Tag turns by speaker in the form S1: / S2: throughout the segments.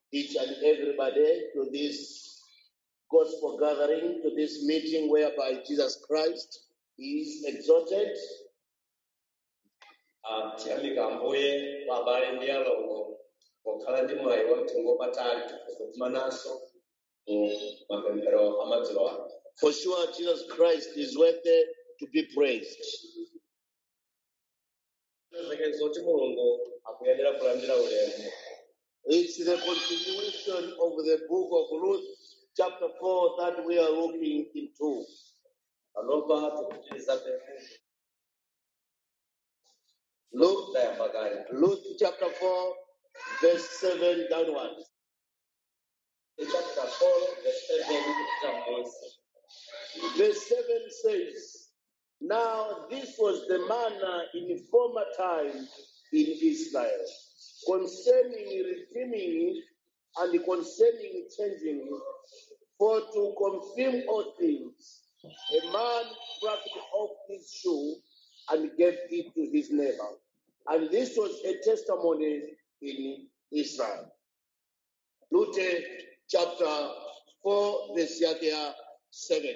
S1: each and everybody to this gospel gathering, to this meeting whereby Jesus Christ is exalted.
S2: Ah, tiyamika ambuye kwa abale ndi alongo pokhala ndi mwayi wa mtengo wapatali kukumananso mu mapemphero amadzulo ano
S1: For sure, Jesus Christ is worthy to be praised.
S2: zake zoti mulungu akuyenera kulandira ulemu
S1: It's the continuation of the book of Ruth, chapter 4, that we are looking into.
S2: panopa tikupitiriza pemphero
S1: Luke,
S2: tayamba kale
S1: Luke chapter 4, verse 7 downwards.
S2: chapter 4 verse 7 kupita mmunsi
S1: Verse 7 says, Now this was the manner in former time in Israel, concerning redeeming and concerning changing, for to confirm all things, a man plucked off his shoe and gave it to his neighbor. And this was a testimony in Israel. Luke chapter 4, verse yake ya 7.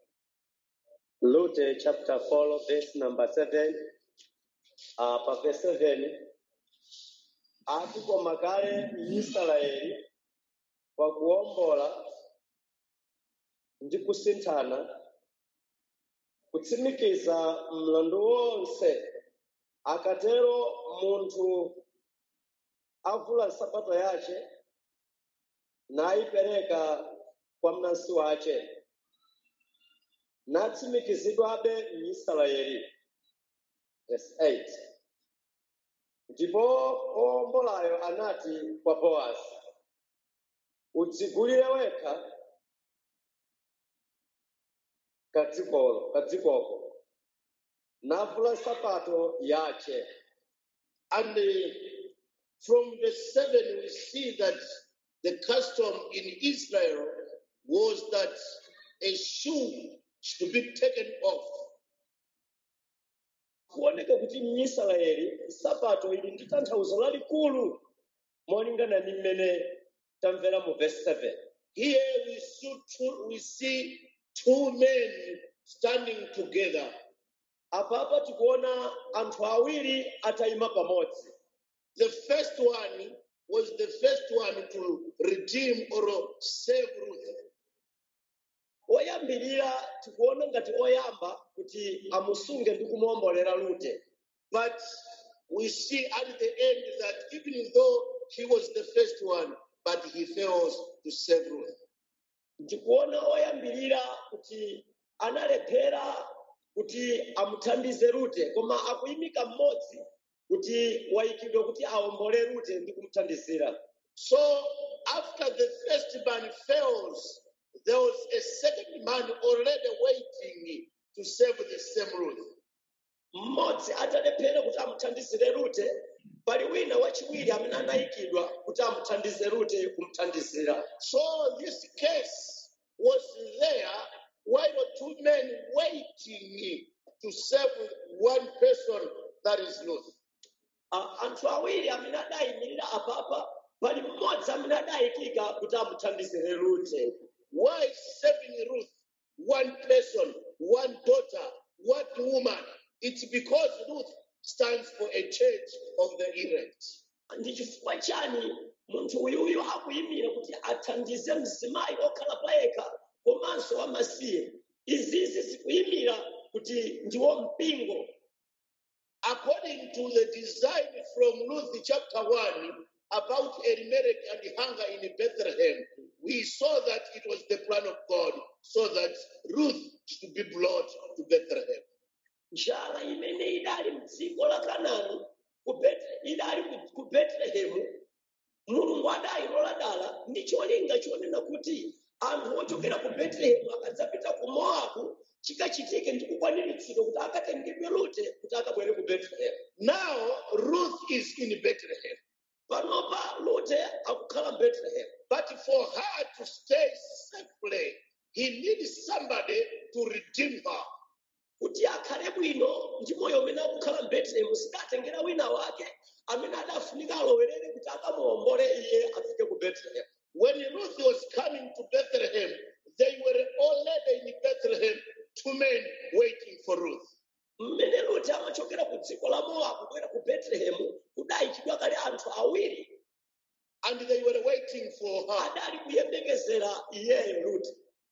S2: Luke chapter 4 verse number 7 uh, pa verse 7 ati koma kale Israeli pakuwombola ndi kusinthana kutsimikiza mlandu wonse akatero munthu avula nsapato yace nayipereka kwa mnansi wace natsimikizidwabe m'israeli verse 8 ndipo owombolayo anati kwa bowazi udzigulire wekha kadzikolo kadzikoko navula nsapato yace
S1: And uh, from verse 7, we see that the custom in Israel was that a shoe should be taken off.
S2: kuoneka kuti m'israeli nsapato ili ndi tanthauzo lalikulu molingana ndi mmene tamvera mu verse 7
S1: Here we see two, we see two men standing together.
S2: apapa tikuona anthu awiri atayima pamodzi
S1: The first one was the first one to redeem or save Ruth.
S2: oyambirira tikuona ngati oyamba kuti amusunge ndi kumuwombolera lute
S1: But we see at the end that even though he was the first one, but he fails to save Ruth.
S2: ndikuona oyambirira kuti analephera kuti amuthandize rute koma akuyimika mmodzi kuti wayikidwa kuti awombole rute ndi kumuthandizira
S1: So after the first man fails, there was a second man already waiting to save the same Ruth.
S2: mmodzi atalephera kuti amuthandizire rute pali wina wachiwiri amene anayikidwa kuti amuthandize rute kumuthandizira
S1: So this case was there while two men waiting to save one person that is Ruth.
S2: A- anthu awiri amene adayimirira apapa pali mmodzi amene adayikika kuti amuthandizire rute
S1: Why saving Ruth? One person, one daughter, one woman. It's because Ruth stands for a church of the elect.
S2: ndi chifukwa chani munthu uyuyu akuyimira kuti athandize mzimayi okhala payekha komanso wamasiye izizi zikuyimira kuti ndiwo mpingo
S1: According to the design from Ruth chapter 1 about Elimelech and hunger in Bethlehem, we saw that it was the plan of God so that Ruth should be brought to Bethlehem.
S2: njala imene idali mdziko la kanani ku Bethel- idali ku- ku betelehemu mulungu adayilola dala ndi cholinga chonena kuti anthu ochokera ku betelehemu akadzapita ku mowabu chikachitike ndi kukwaniritsidwa kuti akatengedwe rute kuti akabwere ku betelehemu
S1: Now, Ruth is in Bethlehem,
S2: panopa rute akukhala betelehemu
S1: but for her to stay safely, he needs somebody to redeem her.
S2: kuti akhale bwino ndi moyo umene akukhala mbetulehemu sidatengera wina wake amene adafunika alowerere kuti akamuwombole iye afike ku betelehemu
S1: When Ruth was coming to Bethlehem, they were already in Bethlehem, two men waiting for Ruth.
S2: mmene loti amachokera ku dziko la mowabu kubwera ku betelehemu kudayikidwa kale anthu awiri
S1: And they were waiting for her.
S2: adali kuyembekezera iyeyo luti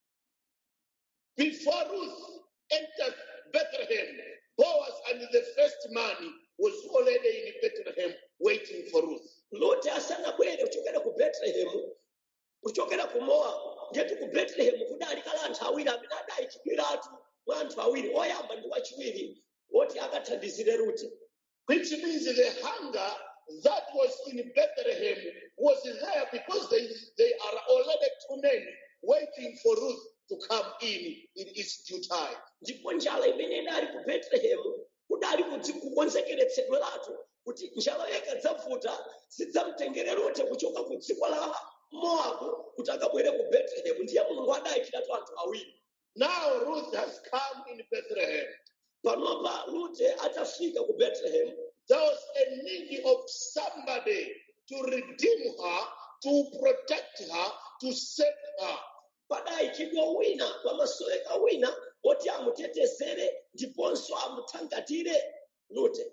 S1: Before Ruth entered Bethlehem, Boaz and the first man was already in Bethlehem waiting for Ruth.
S2: loti asanabwere kuchokera ku betelehemu kuchokera ku mowabu ngetu ku betelehemu kudali kale anthu awiri amene adayikidwiratu mwa anthu awiri oyamba ndi wachiwiri woti akathandizire ruti
S1: Which means the hunger that was in Bethlehem was there because they, they are already two men waiting for Ruth to come in in its due time.
S2: ndipo njala imene idali ku betelehemu kudali kudzi- kukonzekeretsedweratu kuti njala ikadzavuta sidzamtengere rute kuchoka ku dziko la mowabu kuti akabwere ku betelehemu ndiye mulungu adayikiratu anthu awiri
S1: Now Ruth has come in Bethlehem.
S2: panopa rute atafika ku betelehemu
S1: There was a need of somebody to redeem her, to protect her, to save her.
S2: padayikidwa wina pamasoweka wina woti amutetezere ndiponso amuthangatire rute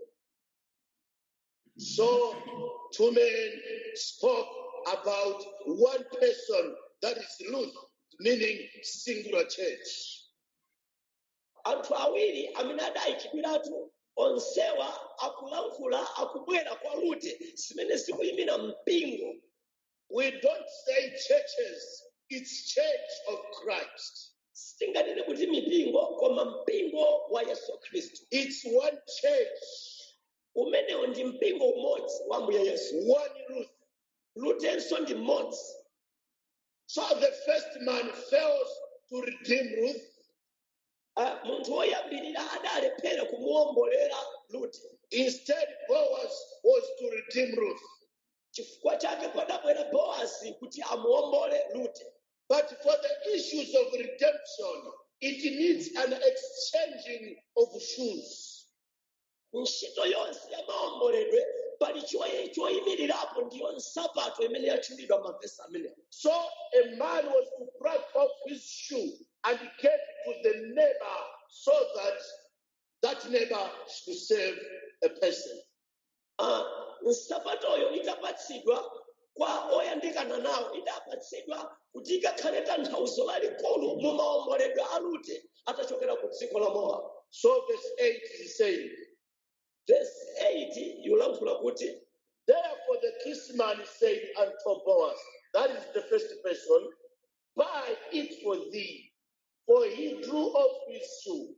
S1: So two men spoke about one person, that is Ruth, meaning singular church.
S2: anthu awiri amene adayikidwiratu onsewa akulankhula akubwera kwa rute zimene zikuyimira mpingo
S1: We don't say churches, it's church of Christ.
S2: sitinganene kuti mipingo koma mpingo wa yesu khristu
S1: It's one church,
S2: umenewo ndi mpingo umodzi wa ambuye yesu
S1: one Ruth.
S2: rutenso ndi mmodzi
S1: So the first man fails to redeem Ruth.
S2: Ah, munthu woyambirira adalephera kumuwombolera rute
S1: Instead, Boaz was to redeem Ruth.
S2: chifukwa chake padabwera boazi kuti amuwombole rute
S1: But for the issues of redemption, it needs an exchanging of shoes.
S2: ntchito yonse ya maomboledwe pali choye- choyimirirapo ndiyo nsapato imene yatchulidwa mavesi amenewo
S1: So a man was to break off his shoe and get to the neighbor so that that neighbor should save a person.
S2: Ah, nsapatoyo itapatsidwa kwa oyandikana nawo idapatsidwa kuti ikakhale tanthauzo lalikulu mu maomboledwe a rute atachokera ku dziko la mowabu
S1: So verse 8 is saying,
S2: vesi 8 yulankhula kuti
S1: Therefore the kinsman said unto Boaz, that is the first person, buy it for thee. For he drew off his shoe.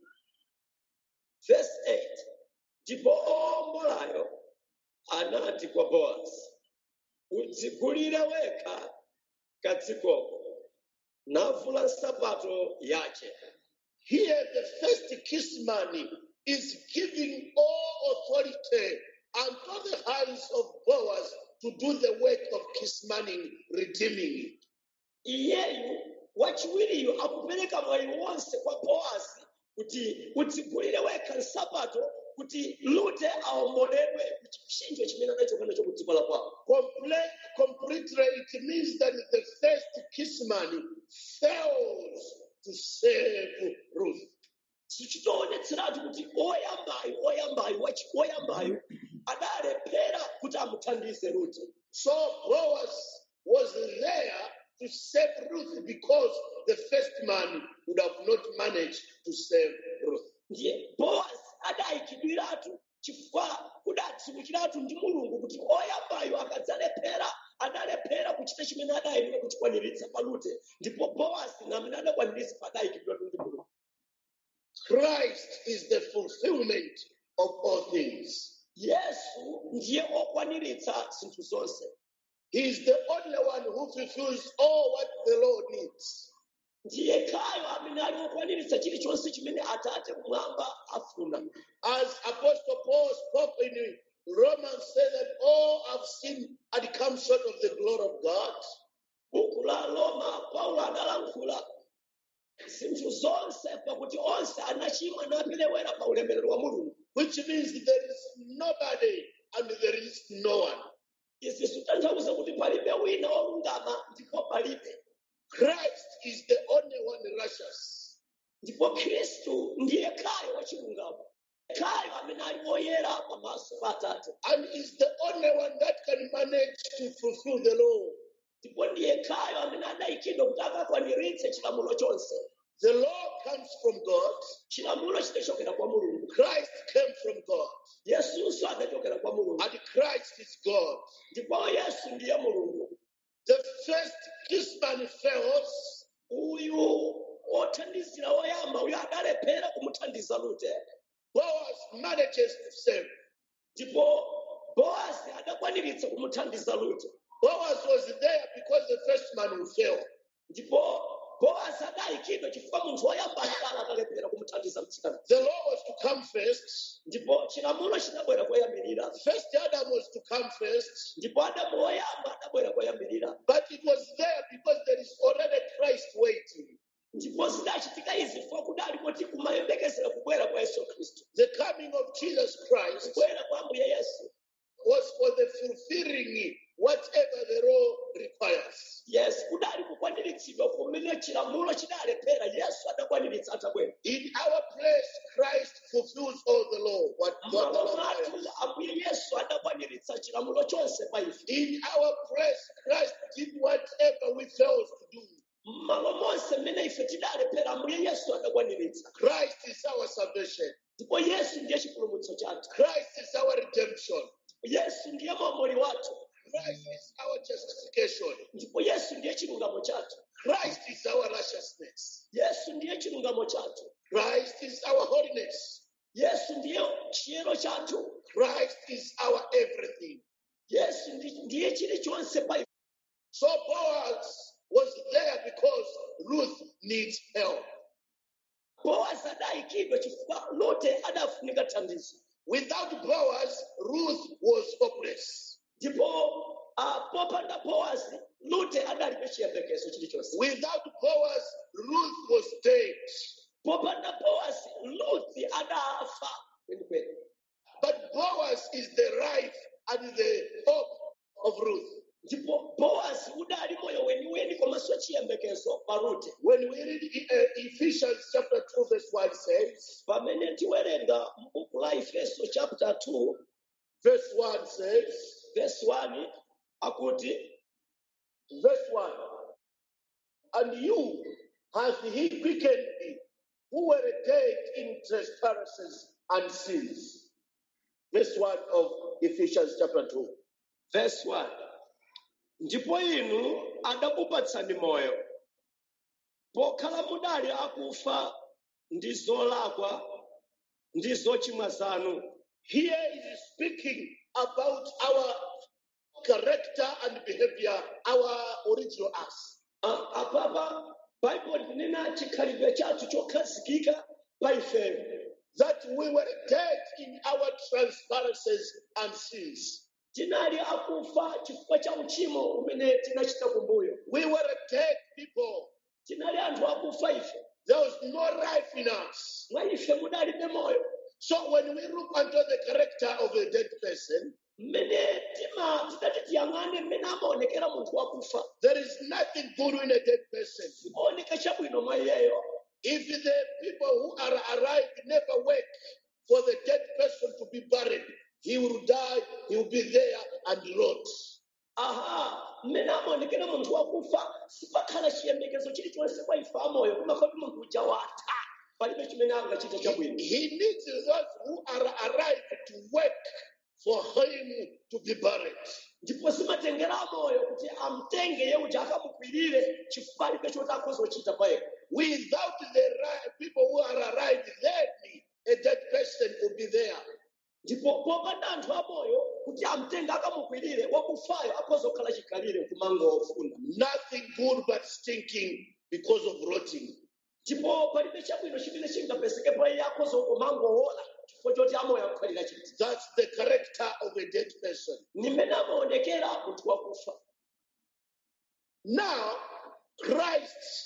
S2: vesi 8 ndipo owombolayo anati kwa boazi udzigulire wekha kadzikoko navula nsapato yace
S1: Here, the first kinsman is giving all authority unto the hands of Boaz to do the work of kinsmaning, redeeming.
S2: iyeyu wachiwiriyu akupereka mwayi wonse kwa boazi kuti udzigulire wekha nsapato kuti rute aomboledwe ku chipsinjo chimene anachoka nacho ku dziko la kwawo
S1: Comple- completely, it means that the first kinsman fails to save Ruth.
S2: sichitoonetseratu kuti oyambayo oyambayo wachi oyambayo adalephera kuti amuthandize rute
S1: So Boaz was there to save Ruth because the first man would have not managed to save Ruth.
S2: ndiye boazi adayikidwiratu chifukwa kudadziwikiratu ndi mulungu kuti oyambayo akadzalephera adalephera kuchita chimene adayenera kuchikwaniritsa pa rute ndipo boazi namene adakwaniritsa padayikidwiratu ndi mulungu
S1: Christ is the fulfillment of all things.
S2: yesu ndiye okwaniritsa zinthu zonse
S1: He is the only one who fulfills all what the Lord needs.
S2: ndiye khayo amene ali okwaniritsa chilichonse chimene atate kumwamba afuna
S1: As Apostle Paul spoke in Romans, said that all have sinned and come short of the glory of God.
S2: buku la roma paulo adalankhula zinthu zonse pakuti onse anachimwa naperewera pa ulemerero wa mulungu
S1: which means there is nobody and there is no one.
S2: izi zitanthauza kuti palibe wina wolungama ndipo palibe
S1: Christ is the only one righteous.
S2: ndipo khristu ndiye kayo wachilungamo kayo amene ali woyera pamaso pa atate
S1: and is the only one that can manage to fulfill the law.
S2: ndipo ndiye kayo amene adayikidwa kuti akakwaniritse chilamulo chonse
S1: The law comes from God.
S2: chilamulo chidachokera kwa mulungu
S1: Christ came from God.
S2: yesunso adachokera kwa mulungu
S1: And Christ is God.
S2: ndipo yesu ndiye mulungu
S1: The first kinsman fails,
S2: uyu wothandizira woyamba uyu adalephera kumuthandiza rute
S1: Boaz manages to save.
S2: ndipo boazi adakwaniritsa kumuthandiza rute
S1: Boaz was there because the first man will fail.
S2: ndipo boazi adayikidwa chifukwa munthu woyamba adala adalephera kumuthandiza mtsikana
S1: The law was to come first.
S2: ndipo chilamulo chidabwera koyambirira
S1: First Adam was to come first.
S2: ndipo adamu woyamba adabwera koyambirira
S1: But it was there because there is already Christ waiting.
S2: ndipo zidachitika izi chifukwa kudali kuti kumayembekezera kubwera kwa yesu khristu
S1: The coming of Jesus Christ
S2: kubwera kwa ambuye yesu
S1: was for the fulfilling whatever the law requires.
S2: yes kudali kukwaniritsidwa kumene chilamulo chidalephera yesu adakwaniritsa atabwera
S1: In our place, Christ fulfills all the law. What God
S2: mmalo mwathu
S1: requires.
S2: ambuye yesu adakwaniritsa chilamulo chonse pa ife
S1: In our place, Christ did whatever we failed to do.
S2: mmalo monse mmene ife tidalephera ambuye yesu adakwaniritsa
S1: Christ is our salvation.
S2: ndipo yesu ndiye chipulumutso chathu
S1: Christ is our redemption.
S2: yesu ndiye mwamoli wathu
S1: Christ is our justification.
S2: ndipo yesu ndiye chilungamo chathu
S1: Christ is our righteousness.
S2: yesu ndiye chilungamo chathu
S1: Christ is our holiness.
S2: yesu ndiye chiyero chathu
S1: Christ is our everything.
S2: yesu ndi- ndiye chilichonse pa ife
S1: So Boaz was there because Ruth needs help.
S2: boazi adayikidwa chifukwa rute adafunika thandizo
S1: Without Boaz, Ruth was hopeless.
S2: ndipo uh, popanda boazi rute adalibe chiyembekezo chilichonse
S1: Without Boaz, Ruth was dead.
S2: popanda boazi ruthi adafa kwenikweni
S1: But Boaz is the life and the hope of Ruth.
S2: ndipo boazi udali moyo weniweni komanso chiyembekezo pa rute
S1: When we read uh, Ephesians chapter 2, verse 1 says,
S2: pamene tiwerenga m'buku la efeso chapter 2
S1: verse 1 says,
S2: verse 1 akuti
S1: verse 1, and you hath he quickened thee, who were dead in trespasses and sins. Verse 1 of Ephesians chapter 2.
S2: verse 1 ndipo inu adakupatsani moyo pokhala mudali akufa ndi zolakwa ndi zochimwa zanu
S1: Here is speaking about our character and behavior, our original us.
S2: A- apapa baibulo linena chikhalidwe chathu chokhazikika pa ifeyo
S1: That we were dead in our transgressions and sins.
S2: tinali akufa chifukwa cha uchimo umene tinachita kumbuyo
S1: We were dead people.
S2: tinali anthu akufa ife
S1: There was no life in us.
S2: mwa ife mudalibe moyo
S1: So when we look unto the character of a dead person,
S2: mmene tima tidati tiyang'ane mmene amaonekera munthu wakufa
S1: there is nothing good in a dead person.
S2: oneka chabwino mwa iyeyo
S1: If the people who are alive never wait for the dead person to be buried, he will die, he will be there and rot.
S2: aha mmene amaonekera munthu wakufa sipakhala chiyembekezo chilichonse kwa ife amoyo kumakhala kuti munthu uja watha palibe chimene angachita chabwino
S1: He needs those who are alive to work for him to be buried.
S2: ndipo simatengera amoyo kuti amtenge ye uja akamukwirire chifukwa alibe choti akhozochita payekha
S1: Without the ri- people who are alive, then a dead person will be there.
S2: ndipo popanda anthu amoyo kuti amtenge akamukwirire wakufayo akhozokhala chikalire kumangofuna
S1: Nothing good but stinking because of rotting.
S2: ndipo palibe chabwino chimene chingapezeke pa iye akhozokumangowola chifukwa choti amoyo akukhalira chiti
S1: That's the character of a dead person.
S2: ni mmene amaonekera munthu wakufa
S1: Now, Christ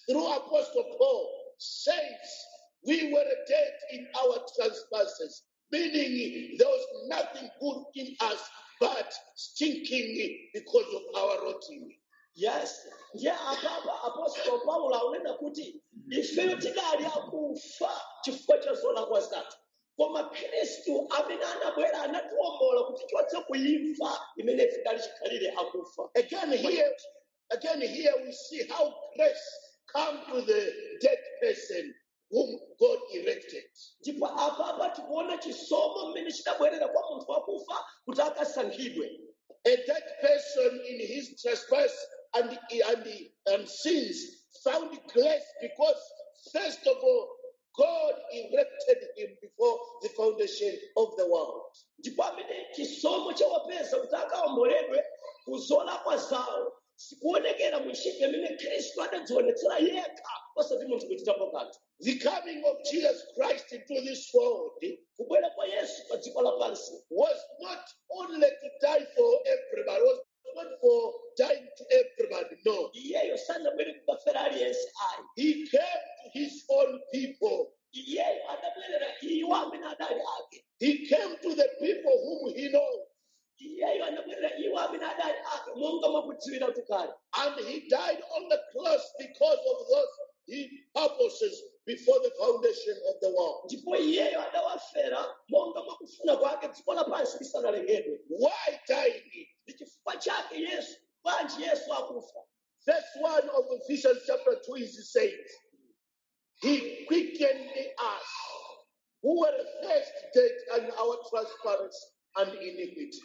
S1: through Apostle Paul, says we were dead in our trespasses, meaning there was nothing good in us but stinking because of our rotting.
S2: yes ndiye apapa apostolo paulo akunena kuti ifeyo tidali akufa chifukwa cha zolakwa zathu koma khristu amene anabwera anatiwombola kuti tichotse kuimfa imene ife tidali chikhalire akufa
S1: Again, here, again, here we see how grace come to the dead person whom God erected.
S2: ndipo apapa tikuona chisomo mmene chidabwerera kwa munthu wakufa kuti akasankhidwe
S1: A dead person in his trespass and, and, and sins found grace because, first of all, God erected him before the foundation of the world.
S2: ndipo amene chisomo chawapeza kuti akawomboledwe kuzolakwa zawo sikuonekera mu ntchito imene khristu adadzionetsera yekha osati munthu kuchitapo kanthu
S1: The coming of Jesus Christ into this world
S2: kubwera kwa yesu pa dziko lapansi
S1: was not only to die for everybody, was not for dying to everybody, no.
S2: iyeyo sanabwere kubafera aliyense ayi
S1: He came to his own people.
S2: iyeyo adabwerera iwo amene adali ake
S1: He came to the people whom he knows.
S2: iyeyo anabwerera iwo amene adali ake monga mwakudziwira tukale
S1: And he died on the cross because of those he purposes before the foundation of the world.
S2: ndipo iyeyo adawafera monga mwakufuna kwake dziko lapansi lisanalengedwe
S1: Why dying?
S2: ndi chifukwa chake yesu bwanji yesu akufa
S1: Verse 1 of Ephesians chapter 2 is saying, He quickened us who were first dead in our trespasses and iniquity.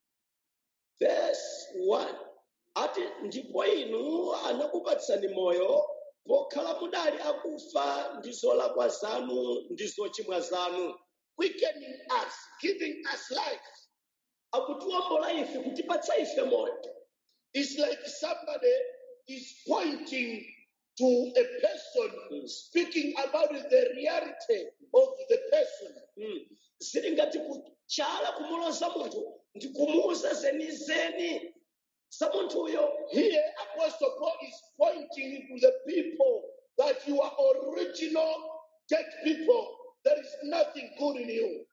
S2: verse 1 ati ndipo inu anakupatsani moyo pokhala mudali akufa ndi zolakwa zanu ndi zochimwa zanu
S1: Quickening us, giving us life.
S2: akutiwombola ife kutipatsa ife moyo
S1: It's like somebody is pointing to a person, speaking about the reality of the person.
S2: Mm. zili ngati kuchala kumuloza munthu ndi kumuuza zenizeni za munthuyo
S1: Here, Apostle Paul is pointing to the people that you are original dead people. There is nothing good in you.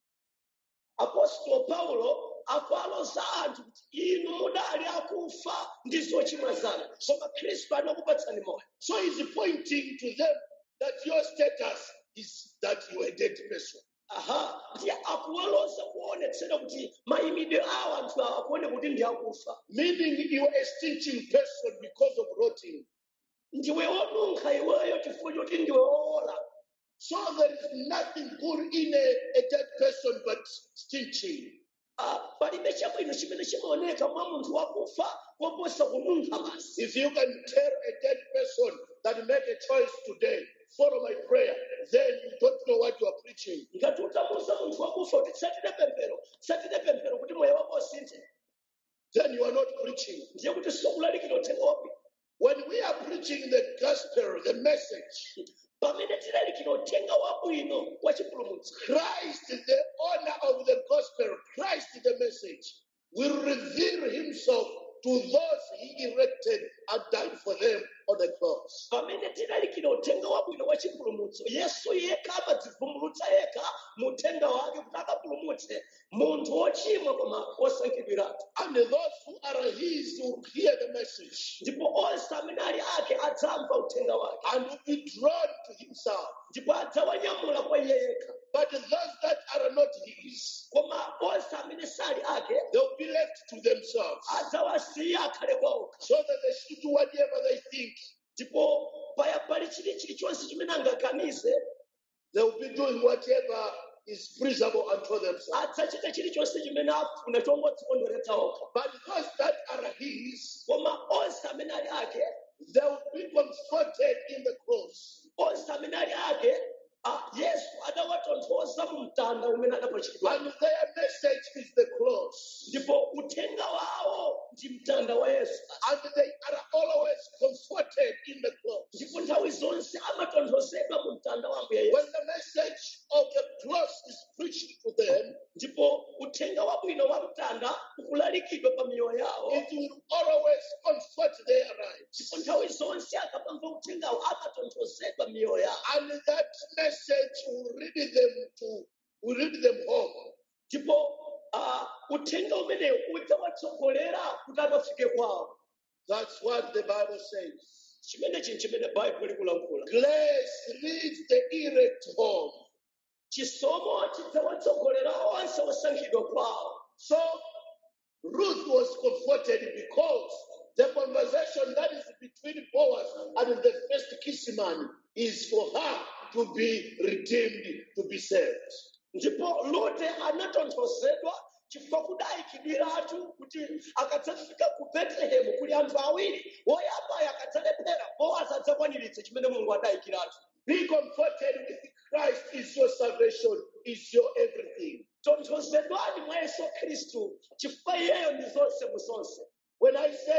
S2: apostolo paulo akuwaloza anthu kuti inu mudali akufa ndi zochimwa zanu koma khristu anakupatsani moyo
S1: So he's pointing to them that your status is that you are a dead person.
S2: aha ndiye akuwaloza kuonetsera kuti mayimidwe awo anthu awo akuone kuti ndi akufa
S1: Meaning you are a stinking person because of rotting.
S2: ndiwe wonunkha iweyo chifukwa choti ndiwe wowola
S1: So there is nothing good in a, a dead person but stinching.
S2: Ah, palibe chabwino chimene chimaoneka mwa munthu wakufa koposa kununkha basi
S1: If you can tell a dead person that make a choice today, follow my prayer, then you don't know what you are preaching.
S2: ngati utamuuza munthu wakufa kuti tsatire pemphero tsatire pemphero kuti moyo wako usinthe
S1: Then you are not preaching.
S2: ndiye kuti sikulalikira uthenga wapi
S1: When we are preaching the gospel, the message,
S2: pamene tilalikira uthenga wabwino wa chipulumutso
S1: Christ, the owner of the gospel, Christ, the message, will reveal himself to those he erected and died for them on the cross.
S2: pamene tilalikira uthenga wabwino wa chipulumutso yesu yekha amadzivumbulutsa yekha mu uthenga wake kuti akapulumutse munthu wochimwa koma wosankhidwiratu
S1: And those who are his will hear the message
S2: ndipo onse amene ali ake adzamva uthenga wake
S1: and will be drawn to himself.
S2: ndipo adzawanyamula kwa iye yekha
S1: But those that are not his,
S2: koma onse amene sali ake
S1: they will be left to themselves
S2: adzawasiya akhale kwa okha
S1: so that they should do whatever they think.
S2: ndipo paya pali chili chilichonse chimene angaganize
S1: They will be doing whatever is pleasurable unto themselves.
S2: adzachita chilichonse chimene afuna chongodzikondweretsa okha
S1: But those that are his,
S2: koma onse amene ali ake
S1: they will be comforted in the cross.
S2: onse amene ali ake ah, yesu adawatonthoza mu mtanda umene adapachikidwa
S1: And their message is the cross.
S2: ndipo uthenga wawo ndi mtanda wa yesu
S1: And they are always comforted in the cross.
S2: ndipo nthawi zonse amatonthozedwa mu mtanda wa ambuye
S1: When
S2: yesu
S1: the message of the cross is preached to them,
S2: ndipo uthenga wabwino wa mtanda ukulalikidwa pa miyoyo yawo
S1: it will always comfort their lives.
S2: ndipo nthawi zonse akamamva uthengawo amatonthozedwa miyoyo yawo
S1: And that message will lead them to will lead them home.
S2: ndipo ah, uthenga umenewu udzawatsogolera kuti akafike kwawo
S1: That's what the Bible says.
S2: chimene chinthu chimene baibulo likulankhula
S1: Grace leads the elect home.
S2: chisomo chidzawatsogolera onse osankhidwa kwawo
S1: So Ruth was comforted because the conversation that is between Boaz and the first kinsman is for her to be redeemed, to be saved.
S2: ndipo lute anatonthozedwa chifukwa kudayikidwiratu kuti akadzafika ku betelehemu kuli anthu awiri woyambayo akadzalephera bowazi adzakwaniritse chimene mulungu adayikiratu
S1: Be comforted with Christ is your salvation, is your everything.
S2: tonthozedwani mwa yesu khristu chifukwa iyeyo ndi zonse mu zonse
S1: When I say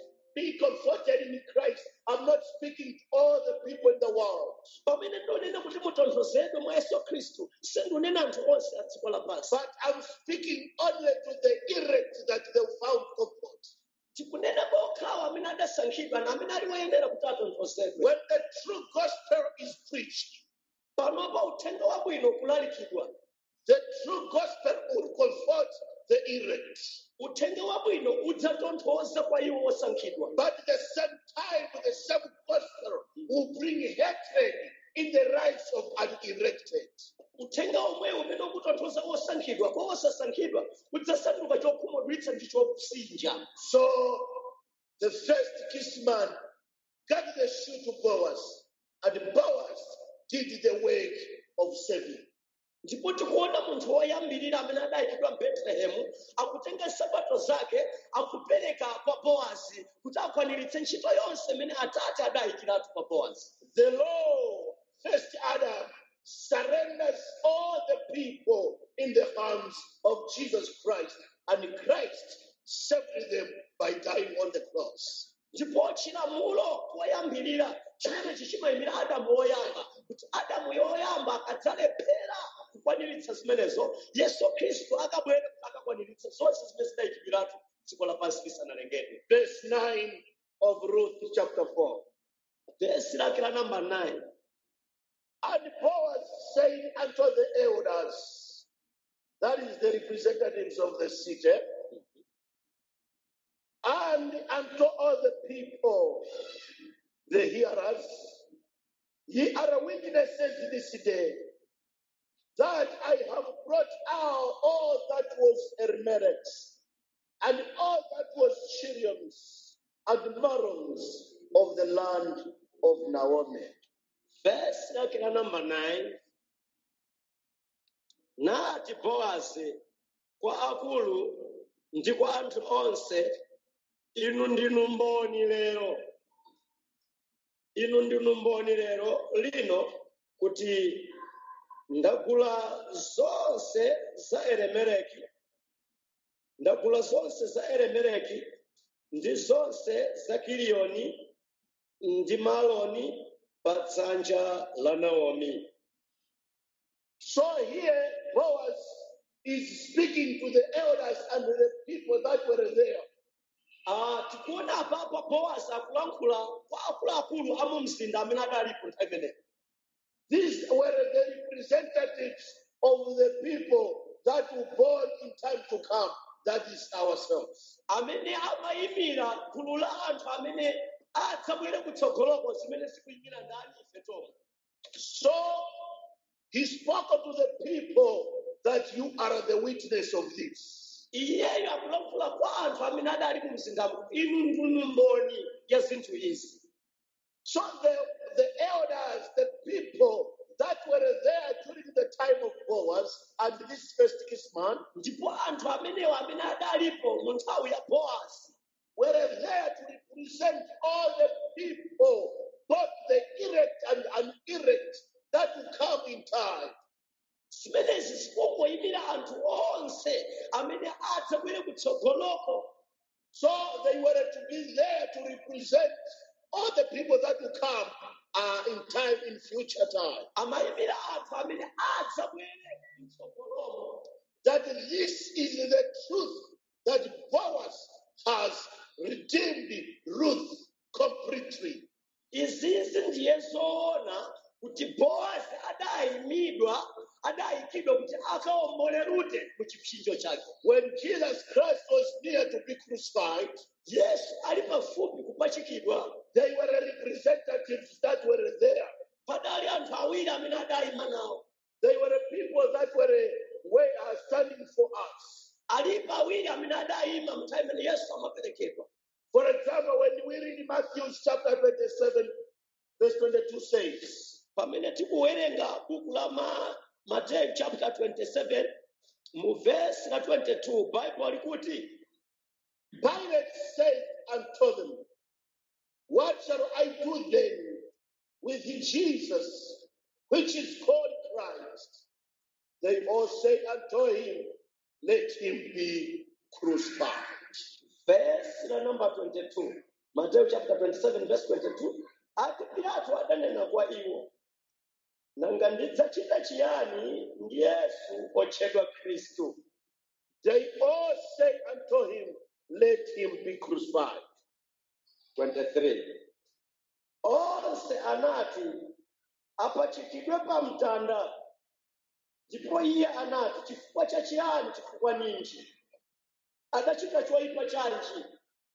S1: be comforted in Christ, I'm not speaking to all the people in the world,
S2: pamene ndonena kuti mutonthozedwe mwa yesu khristu sindunena anthu onse a dziko lapansi
S1: but I'm speaking only to the elect that they found comfort.
S2: tikunena pokhawa amene adasankhidwa na amene ali woyenera kuti atonthozedwe
S1: When the true gospel is preached,
S2: panopa uthenga wabwino kulalikidwa
S1: the true gospel will comfort the elect.
S2: uthenga wabwino udzatonthoza kwa iwo osankhidwa
S1: But at the same time, the same gospel will bring hatred in the lives of unelected.
S2: uthenga omwe umene ukutonthoza osankhidwa kwa osasankhidwa udzasanduka chokhumudwitsa ndi chopsinja
S1: So the first kinsman got the shoe to Boaz, and Boaz did the work of saving.
S2: ndipo tikuona munthu woyambirira amene adayikidwa mbetulehemu akutenga nsapato zake akupereka kwa bowazi kuti akwaniritse ntchito yonse imene atate adayikiratu kwa bowazi
S1: The law, first Adam, surrenders all the people in the hands of Jesus Christ, and Christ saved them by dying on the cross.
S2: ndipo chilamulo koyambirira chimenechi chimayimira adamu woyamba kuti adamu yoyamba akadzalephera kukwaniritsa zimenezo yesu khristu akabwere kuti akakwaniritse zonse zimene zidayikidwiratu dziko lapansi lisanalengedwe
S1: Verse 9 of Ruth chapter 4.
S2: vesi lake la namba 9
S1: And Boaz saying unto the elders, that is the representatives of the city, and unto all the people, the hearers, ye are witnesses this day that I have brought out all that was Hermerex, and all that was Chirions and Marons of the land of Naomi.
S2: vesi lake la namba 9 nati bowazi kwa akulu ndi kwa anthu onse inu ndinu mboni lero inu ndinu mboni lero lino kuti ndagula zonse za eremereki ndagula zonse za eremereki ndi zonse za kiliyoni ndi maloni pa dzanja la naomi
S1: So here, Boaz is speaking to the elders and the people that were there.
S2: Ah, tikuona apapo bowazi akulankhula kwa akuluakulu a mu mzinda amene adalipo nthawi imeneyo
S1: These were the representatives of the people that were born in time to come. That is ourselves.
S2: amene amayimira gulu la anthu amene adzabwere kutsogoloko zimene zikuyimira ndani ife tomwe
S1: So he spoke to the people that you are the witness of this.
S2: iyeyo akulankhula kwa anthu amene adali mu mzindamo inu ndinu mboni ya zinthu izi
S1: So the, the elders, the people that were there during the time of Boaz and this first kinsman
S2: ndipo anthu amenewo amene adalipo mu nthawi ya bowazi
S1: were there to represent all the people, both the elect and unelect, that will come in time.
S2: zimenezi zikungoyimira anthu onse amene adzabwere kutsogoloko
S1: So they were to be there to represent all the people that will come uh, in time, in future time.
S2: amayimira anthu amene adzabwere kutsogolomo
S1: That this is the truth that Boaz has redeemed Ruth completely.
S2: izizi kupachikidwa kuti akaombole rute mu chipsinjo chake
S1: When Jesus Christ was near to be crucified,
S2: yesu ali pafupi kupachikidwa
S1: they were representatives that were there.
S2: padali anthu awiri amene adayima nawo
S1: They were people that were way are standing for us.
S2: alipo awiri amene adayima mnthawi imene yesu amaperekedwa
S1: For example, when we read Matthew chapter 27, verse 22 says,
S2: pamene tikuwerenga buku la ma, mateyu chapter 27 mu vesi la 22 bible likuti
S1: Pilate said unto them, What shall I do then with Jesus, which is called Christ? They all say unto him, Let him be crucified.
S2: vesi la number 22 mateyu chapter 27 verse 22 ati pilato adanena kwa iwo nanga ndidzachita chiyani ndi yesu otchedwa khristu
S1: They all say unto him, Let him be crucified.
S2: 23 onse anati apachikidwe pa mtanda ndipo iye anati chifukwa cha chiyani chifukwa ninji adachita choyipa chanji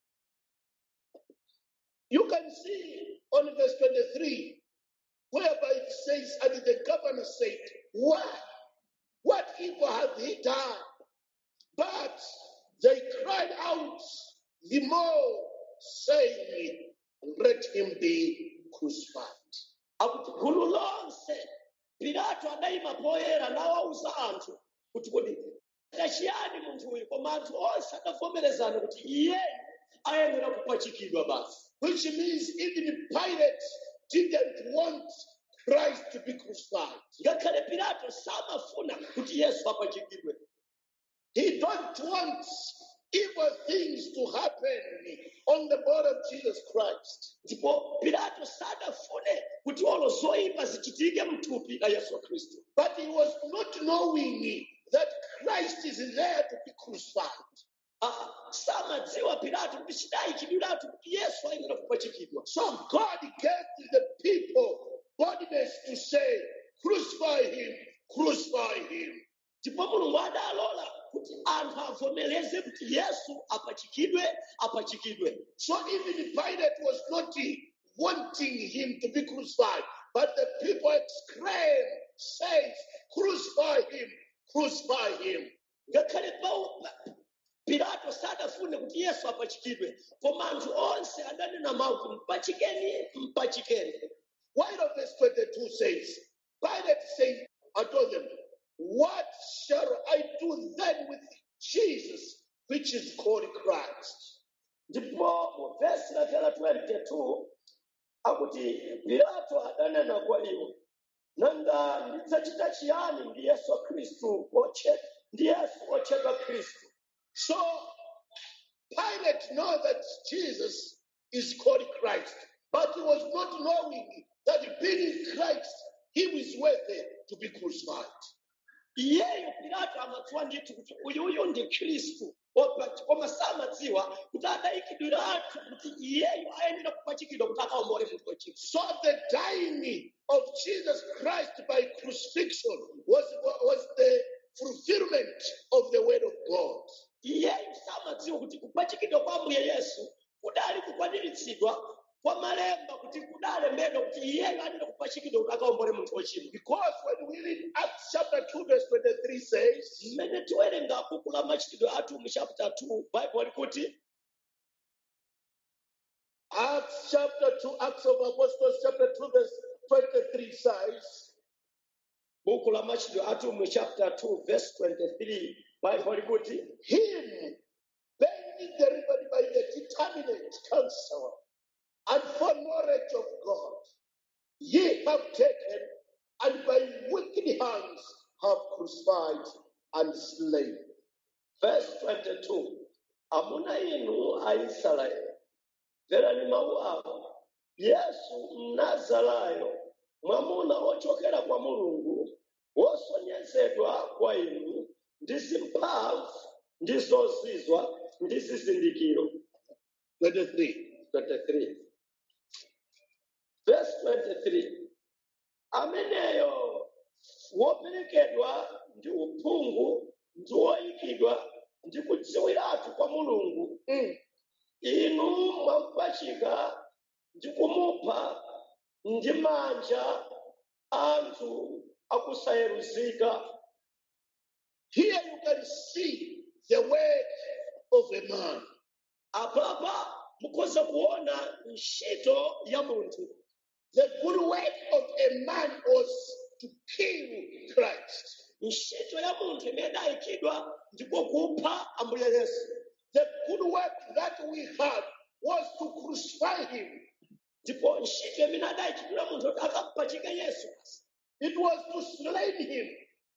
S1: You can see on verse 23, whereby it says, And the governor said, What? What evil hath he done? But they cried out the more, saying, Let him be crucified.
S2: akuti gulu lonse pilato adayima poyera nawawuza anthu kuti kodi tachiyani munthu uyu koma anthu onse adavomerezana kuti iyeyu ayenera kupachikidwa basi
S1: Which means even Pilate didn't want Christ to be crucified.
S2: ngakhale pilato samafuna kuti yesu apachikidwe
S1: He don't want evil things to happen on the body of Jesus Christ.
S2: ndipo pilato sadafune kuti olo zoyipa zichitike mthupi la yesu khristu
S1: But he was not knowing that Christ is there to be crucified.
S2: Ah, samadziwa pilato kuti chidayikidwiratu kuti yesu ayenera kupachikidwa
S1: So God gave to the people boldness to say, crucify him, crucify him.
S2: ndipo mulungu adalola kuti anthu avomereze kuti yesu apachikidwe apachikidwe
S1: So even Pilate was not wanting him to be crucified, but the people exclaim, says, crucify him, crucify him.
S2: ngakhale Pau- Pa- pilato sadafune kuti yesu apachikidwe koma anthu onse adanena mawu kuti mpachikeni mpachikeni
S1: While verse 22 says, Pilate said unto them, What shall I do then with Jesus, which is called Christ?
S2: ndipo mu vesi la 22 akuti pilato adanena kwa iwo nanga ndidzachita chiyani ndi yesu khristu oche ndi yesu otchedwa khristu
S1: So Pilate know that Jesus is called Christ, but he was not knowing that being Christ, he was worthy to be crucified.
S2: iyeyo pilato amadziwa ndithu kuti uyuyu ndi khristu Opa- koma samadziwa kuti adayikidwiratu kuti iyeyo ayenera kupachikidwa kuti akaombole munthu wochimwa
S1: So the dying of Jesus Christ by crucifixion was, was the fulfillment of the word of God.
S2: iyeyo samadziwa kuti kupachikidwa kwa ambuye yesu kudali kukwaniritsidwa kwa malemba kuti kudalembedwa kuti iyeyo ayenera kupachikidwa kuti akaombole munthu wochimwa
S1: Because when we read Acts chapter 2, verse 23 says,
S2: mmene tiwerenga buku la machitidwe athu mu chapter 2 bible likuti
S1: Acts chapter 2, Acts of Apostles chapter 2, verse 23 says,
S2: buku la machitidwe athu mu chapter 2 verse 23 bible likuti
S1: Him being delivered by the determinate counsel and foreknowledge of God, ye have taken and by wicked hands have crucified and slain.
S2: verse 22 amuna inu aisraeli mverani mawu awa yesu mnazarayo mwamuna ochokera kwa mulungu wosonyezedwa kwa inu ndi zimphamvu ndi zozizwa ndi zizindikiro
S1: 23.
S2: 23 verse 23 ameneyo woperekedwa kumpachika ndi kumupha ndi manja anthu akusayeruzika
S1: Here you can see the work of a man.
S2: apapa mukhoza kuona ntchito ya munthu
S1: The good work of a man was to kill Christ.
S2: ntchito ya munthu imene idayikidwa ndiko kupha ambuye yesu
S1: The good work that we had was to crucify him.
S2: ndipo ntchito imene adayikidwira munthu kuti akampachike yesu
S1: It was to slay him.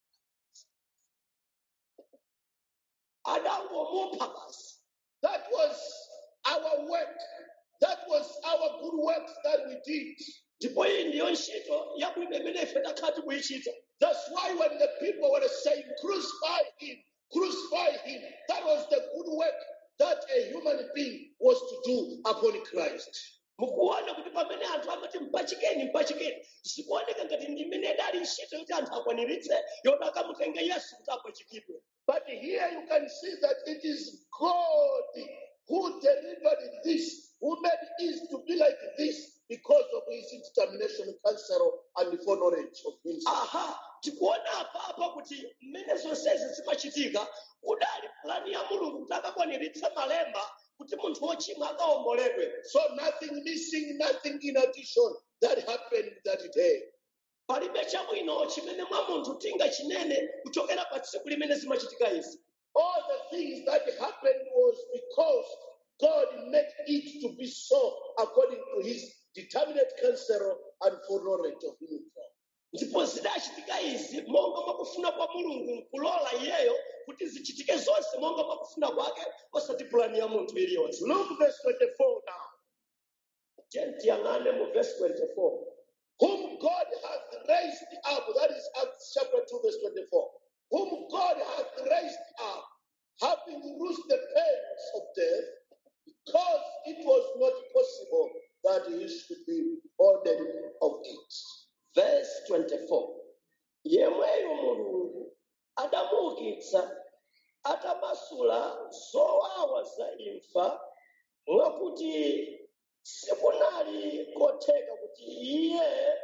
S2: adangomupha basi
S1: That was our work. That was our good works that we did.
S2: ndipo iyi ndiyo ntchito yabwino imene ife takhala tikuyichita
S1: That's why when the people were saying, crucify him, crucify him, that was the good work that a human being was to do upon Christ.
S2: mukuona kuti pamene anthu amati mpachikeni mpachikeni zikuoneka ngati ndi imene idali ntchito yoti anthu akwaniritse yoti akamutenge yesu kuti apachikidwe
S1: But here you can see that it is God who delivered this, who made it to be like this because of his determination, counsel, and foreknowledge of himself.
S2: aha tikuona apapa kuti mmene zonsezi zimachitika kudali plani ya mulungu kuti akakwaniritse malemba kuti munthu wochimwa akaomboledwe
S1: So nothing missing, nothing in addition that happened that day.
S2: palibe chabwino chimene mwa munthu tinga chinene kuchokera pa tsiku limene zimachitika izi
S1: All the things that happened was because God made it to be so according to his determinate counsel and foreknowledge of himself.
S2: ndipo zidachitika izi monga mwakufuna kwa mulungu nkulola iyeyo kuti zichitike zonse monga mwakufuna kwake osati pulani ya munthu iliyonse
S1: Look verse 24 now.
S2: tiyang'ane mu verse 24
S1: whom God hath raised up. That is Acts chapter 2, verse 24. Whom God hath raised up, having loosed the pains of death, because it was not possible that he should be ordered of it.
S2: verse 24 yemweyo mulungu adamuukitsa atamasula zowawa za imfa mwakuti sikunali kotheka kuti iye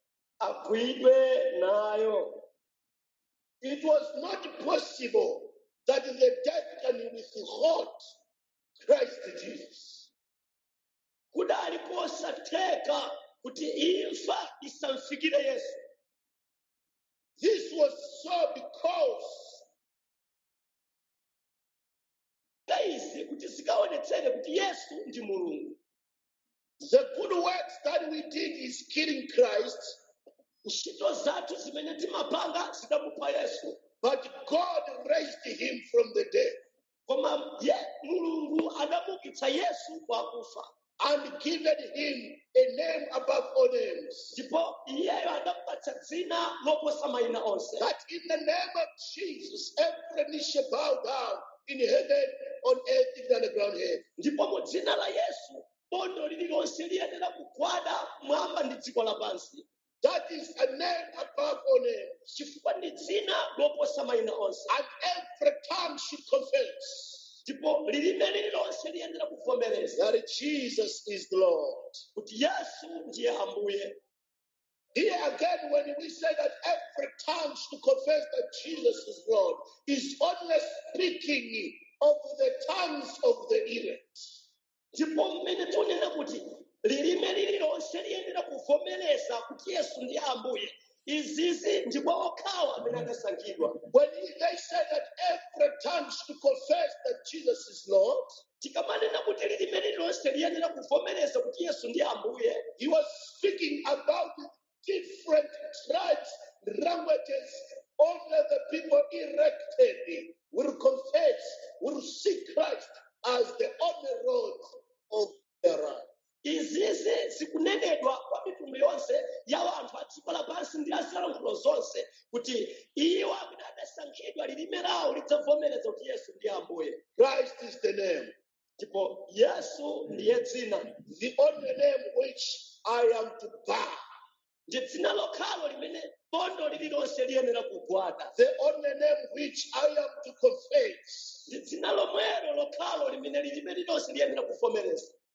S2: agwidwe nayo
S1: It was not possible that the death can withhold Christ Jesus.
S2: kudali kosatheka kuti imfa isamfikire yesu
S1: This was so because
S2: izi kuti zikaonetsere kuti yesu ndi mulungu
S1: the good works that we did is killing Christ,
S2: ntchito zathu zimene timapanga zidamupha yesu
S1: but God raised him from the dead.
S2: koma ye mulungu adamuukitsa yesu kwa kufa
S1: and given him a name above all names.
S2: ndipo iyeyo adamupatsa dzina loposa mayina onse
S1: That in the name of Jesus, every knee shall bow down in heaven, on earth, even on the ground here.
S2: ndipo mu dzina la yesu bondo lililonse liyenera kugwada mwamba ndi dziko lapansi
S1: That is a name above all names.
S2: chifukwa ndi dzina loposa mayina onse
S1: And every tongue should confess
S2: ndipo lilime lililonse liyenera kuvomereza
S1: that Jesus is the Lord.
S2: kuti yesu ndiye ambuye
S1: Here again, when we say that every tongue should confess that Jesus is Lord, is only speaking of the tongues of the elect.
S2: ndipo mmene tikunena kuti lilime lililonse liyenera kuvomereza kuti yesu ndiye ambuye izizi ndipo okhawo amene adasankhidwa
S1: When he- they say that every tongue should confess that Jesus is Lord,
S2: tikamanena kuti lilime lililonse liyenera kuvomereza kuti yesu ndiye ambuye
S1: he was speaking about different tribes, languages. Only the people elected will confess, will see Christ as the only Lord of their life.
S2: izizi zikunenedwa kwa mitundu yonse ya anthu a dziko lapansi ndi azilankhulo zonse kuti iwo amene adasankhidwa lilime lawo lidzavomereza kuti yesu ndiye ambuye
S1: Christ is the name,
S2: ndipo yesu ndiye dzina
S1: the only name which I am to bow,
S2: ndi dzina lokhalo limene bondo lililonse liyenera kugwada
S1: the only name which I am to confess.
S2: ndi dzina lomwelo lokhalo limene lilime lililonse liyenera kuvomereza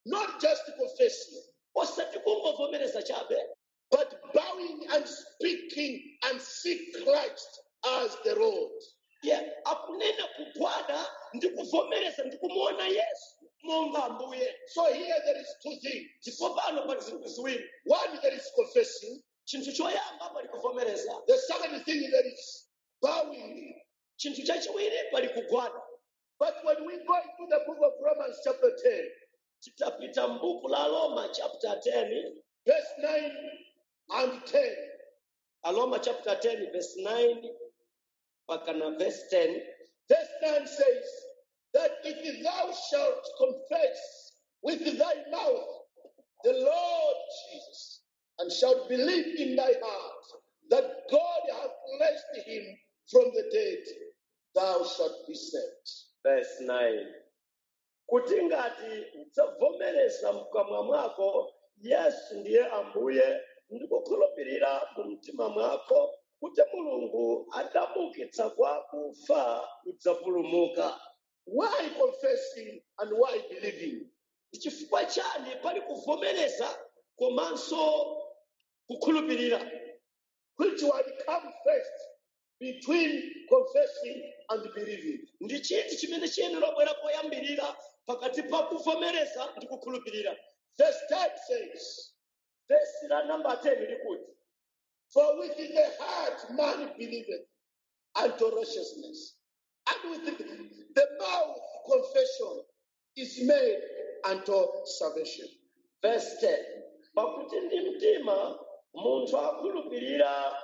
S1: not just confessing,
S2: osati kungovomereza chabe
S1: but bowing and speaking and see Christ as the Lord.
S2: ye akunena kugwada ndi kuvomereza ndi kumuona yesu monga ambuye
S1: So here there is two things.
S2: ndipo pano pali zinthu ziwiri
S1: One, there is confessing.
S2: chinthu choyamba pali kuvomereza
S1: The second thing, there is bowing.
S2: chinthu chachiwiri pali kugwada
S1: But when we go into the book of Romans, chapter 10,
S2: titapita m'buku la roma chapter 10
S1: verse 9 and 10,
S2: aloma chapter 10 verse 9 mpaka na verse 10
S1: verse 9 says that if thou shalt confess with thy mouth the Lord Jesus, and shalt believe in thy heart that God hath raised him from the dead, thou shalt be saved.
S2: verse 9 kuti ngati udzavomereza mkamwa mwako yesu ndiye ambuye ndi kukhulupirira mu mtima mwako kuti mulungu adamuukitsa kwa akufa udzapulumuka
S1: Why confessing and why believing?
S2: ndi chifukwa chani pali kuvomereza komanso kukhulupirira
S1: Which one come first between confessing and believing?
S2: ndi chiti chimene chiyenera bwera poyambirira pakati pa kuvomereza ndi kukhulupirira
S1: Verse 10 says,
S2: vesi la namba 10 likuti
S1: For with the heart man believeth unto righteousness, and with the, the mouth confession is made unto salvation.
S2: verse 10 pakuti ndi mtima munthu akhulupirira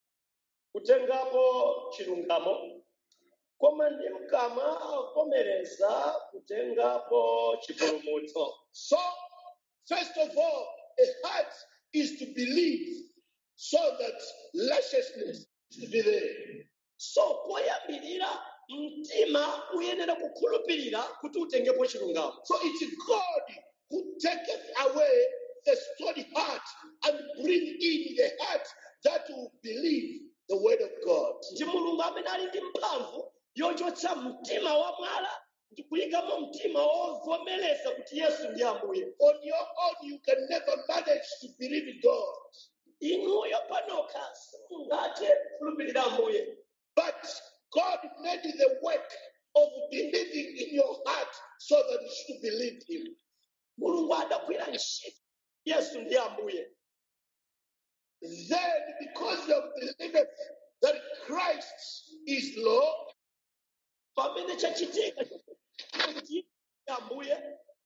S2: kutengapo chilungamo koma ndi mkamwa avomereza kutengapo chipulumutso
S1: So, first of all, a heart is to believe so that righteousness is to be there.
S2: so poyambirira mtima uyenera kukhulupirira kuti utengepo chilungamo
S1: So it's God who taketh away the stony heart and bring in the heart that will believe the word of God.
S2: ndi mulungu amene ali ndi mphamvu yochotsa mtima wa mwala ndi kuyikamo mtima wovomereza kuti yesu ndi ambuye
S1: On your own, you can never manage to believe God.
S2: inuyo panokha simungathe kukhulupirira ambuye
S1: But God made the work of believing in your heart so that you should believe Him.
S2: mulungu adagwira ntchito yesu ndi ambuye
S1: Then, because you have believed that Christ is Lord,
S2: pamene chachitika kuti ndi ambuye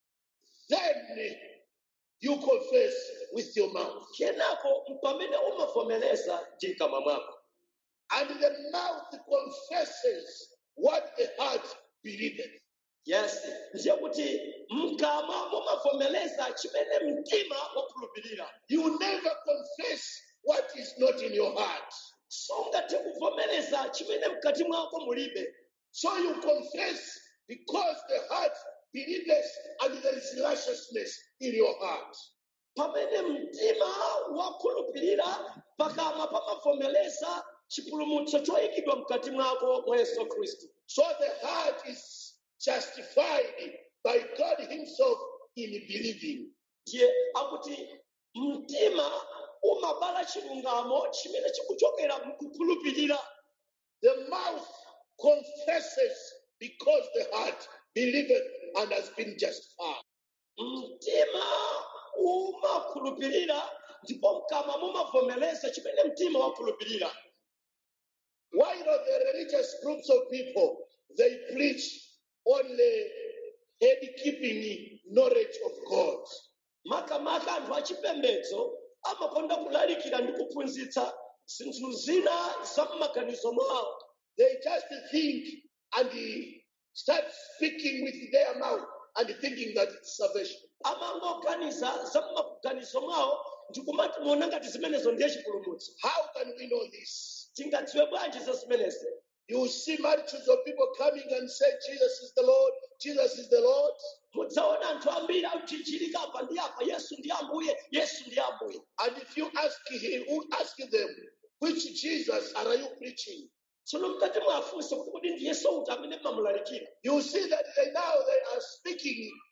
S1: then you confess with your mouth.
S2: kenako pamene umavomereza ndi mkamwa mwako
S1: And the mouth confesses what the heart believeth.
S2: yes ndiye kuti mkamwa mumavomereza chimene mtima wakhulupirira
S1: You never confess what is not in your heart.
S2: sungathe kuvomereza chimene mkati mwako mulibe
S1: So you confess because the heart believes and there is righteousness in your heart.
S2: pamene mtima wakhulupirira pakamwa pamavomereza chipulumutso choyikidwa mkati mwako mwa yesu khristu
S1: So the heart is justified by God Himself in believing.
S2: ndiye akuti mtima umabala chilungamo chimene chikuchokera mkukhulupirira
S1: The mouth confesses because the heart believeth and has been justified.
S2: mtima umakhulupirira ndipo mkamwa mumavomereza chimene mtima wakhulupirira
S1: While the religious groups of people they preach only head keeping knowledge of God.
S2: makamaka anthu achipembedzo amakonda kulalikira ndi kuphunzitsa zinthu zina za m'maganizo mwawo
S1: They just think and start speaking with their mouth and thinking that it's salvation.
S2: amangoganiza za m'maganizo mwawo ndikumati muona ngati zimenezo ndiye chipulumutso
S1: How can we know this?
S2: tingadziwe bwanji za zimenezi
S1: You see multitudes of people coming and say, Jesus is the Lord, Jesus is the Lord.
S2: mudzaona anthu ambiri akuchichirika apa ndi apa yesu ndi ambuye yesu ndi ambuye
S1: And if you ask him, who ask them, which Jesus are you preaching?
S2: tsono mkati mwafunsa kuti kodi ndi yesu uti amene mmamulalikira
S1: You see that they now they are speaking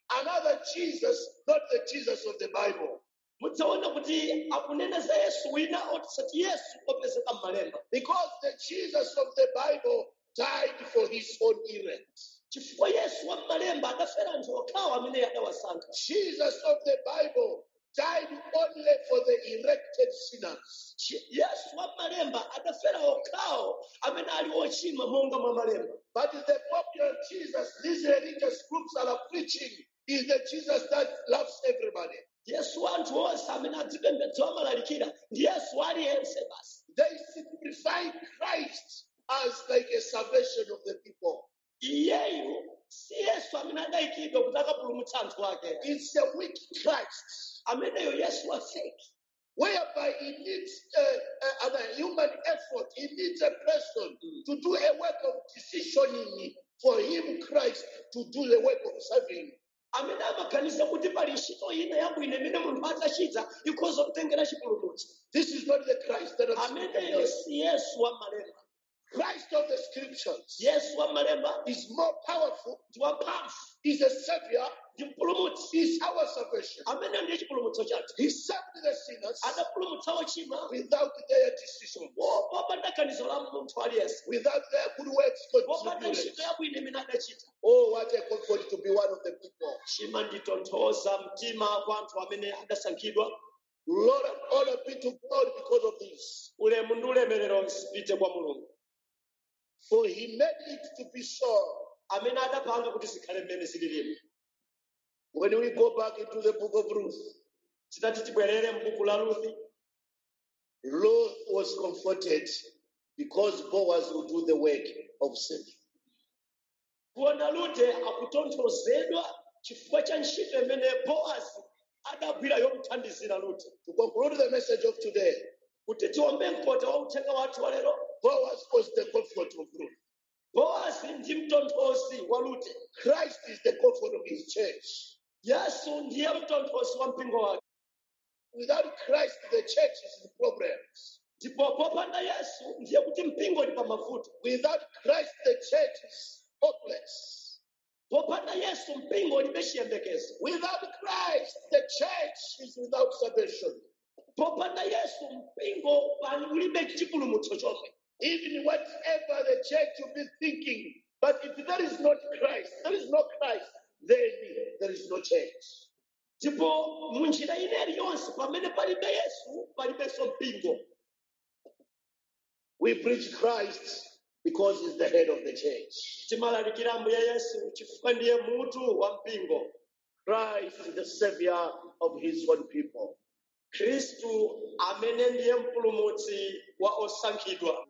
S1: another Jesus, not the Jesus of the Bible.
S2: mudzaona kuti akunena za yesu wina otisati yesu opezeka m'malemba
S1: Because the Jesus of the Bible died for his own elect.
S2: chifukwa yesu wa m'malemba adafera anthu okhawo amene adawasankha
S1: Jesus of the Bible died only for the elected sinners.
S2: Chi- yesu wa m'malemba adafera okhawo amene ali ochimwa monga mwa malemba
S1: But the popular Jesus these religious groups are preaching is the Jesus that loves everybody.
S2: yesu wa anthu onse amene adzipembedza amalalikira ndi yesu aliyense basi
S1: They simplify Christ as like a salvation of the people.
S2: iyeyu si yesu amene adayikidwa kuti akapulumutsa anthu ake
S1: It's a weak Christ,
S2: ameneyo yesu wa fake
S1: whereby he needs a, a, a human effort. He needs a person to do a work of decisioning for him, Christ, to do the work of serving.
S2: amene amaganiza kuti pali ntchito ina yabwino imene munthu atachita ikhoza kutengera chipulumutso
S1: This is not the Christ that I'm
S2: ameneyo
S1: speaking of.
S2: si yesu wa malemba
S1: Christ of the scriptures
S2: yesu wa malemba
S1: is more powerful,
S2: ndi wamphamvu
S1: is a savior,
S2: ndi mpulumutsi
S1: is our salvation.
S2: amene ndiye chipulumutso chathu
S1: He saved the sinners
S2: adapulumutsa ochimwa
S1: without their decision,
S2: po- popanda ganizo la munthu aliyense
S1: without their good works
S2: popanda
S1: contributed.
S2: ntchito yabwino imene adachita
S1: Oh, what a comfort to be one of the people.
S2: chimanditonthoza mtima kwa anthu amene adasankhidwa
S1: Lord and honor be to God because of this.
S2: ulemu ndi ulemerero zipite kwa mulungu
S1: For he made it to be so.
S2: amene adapanga kuti zikhale mmene zililimu
S1: When we go back into the book of Ruth,
S2: titati tibwerere m'buku la ruthi
S1: Ruth was comforted because Boaz would do the work of saving.
S2: kuona rute akutonthozedwa chifukwa cha ntchito imene boazi adagwira yomuthandizira rute
S1: To conclude the message of today,
S2: kuti tiombe mkota wa uthenga wathu wa lero
S1: Boaz was the comfort of Ruth.
S2: boazi ndi mtonthozi wa rute
S1: Christ is the comfort of his church.
S2: yesu ndiye mtonthozi wa mpingo wake
S1: Without Christ, the church is in problems.
S2: ndipo popanda yesu ndiye kuti mpingo uli pa mavuto
S1: Without Christ, the church is hopeless.
S2: popanda yesu mpingo ulibe chiyembekezo
S1: Without Christ, the church is without salvation.
S2: popanda yesu mpingo pali ulibe chipulumutso chomwe
S1: Even whatever the church will be thinking, but if there is not Christ, there is no Christ, then there is no church.
S2: ndipo mu njira ineyi yonse pamene palibe yesu palibenso mpingo
S1: We preach Christ because he's the head of the church.
S2: timalalikira ambuye yesu chifukwa ndiye mutu wa mpingo
S1: Christ is the savior of his own people.
S2: khristu amene ndiye mpulumutsi wa osankhidwa